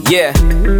Yeah.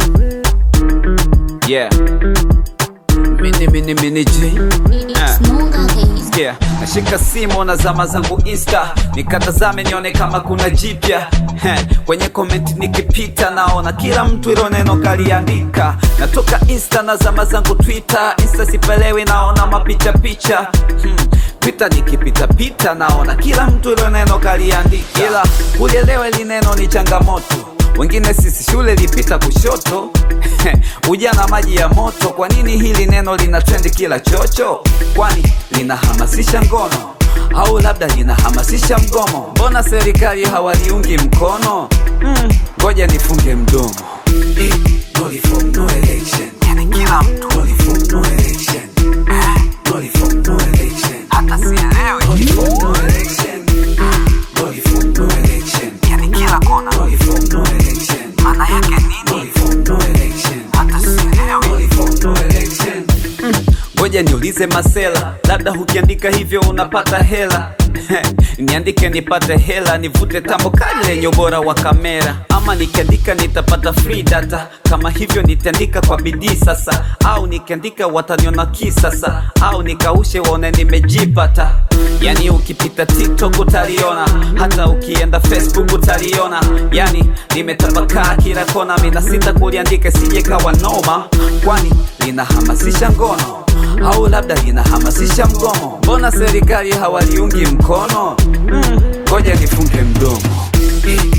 Yeah. Mini mini mini J. It's Munga Days. Yeah. Nashika simu na zama zangu Insta nikatazame nione kama kuna jipya Heh, kwenye komenti nikipita naona kila mtu ilo neno kaliandika. Natoka Insta na zama zangu Twitter, Insta sipelewi naona mapicha picha hmm. Twitter nikipita pita naona kila mtu ilo neno kaliandika, ila ulielewe li neno ni changamoto wengine sisi shule lipita kushoto ujana maji ya moto. Kwa nini hili neno lina trendi kila chocho? Kwani linahamasisha ngono au labda linahamasisha mgomo? Mbona serikali hawaliungi mkono? Mm, ngoja nifunge mdomo. Eh, no reform, no election. Yani kila mtu no reform, no election. Eh, no reform, no election. Hata sielewi. No reform, no election. No reform, no election. Yani kila kona. No reform, no election. Maana yake nini? No reform, no election. Hata sielewi. No reform, no election. Ngoja niulize Masela, labda ukiandika hivyo unapata hela niandike nipate hela, nivute tambo kali lenye ubora wa kamera, ama nikiandika nitapata free data. Kama hivyo nitaandika kwa bidii sasa, au nikiandika wataniona kisasa, au nikaushe waone nimejipata. Yani ukipita TikTok utaliona, hata ukienda Facebook utaliona. Yani nimetapakaa kila kona, mina sita kuliandika sije kawa noma, kwani linahamasisha ngono au labda linahamasisha mgomo. Mbona serikali hawaliungi mkono? Mm, ngoja nifunge mdomo. Eh,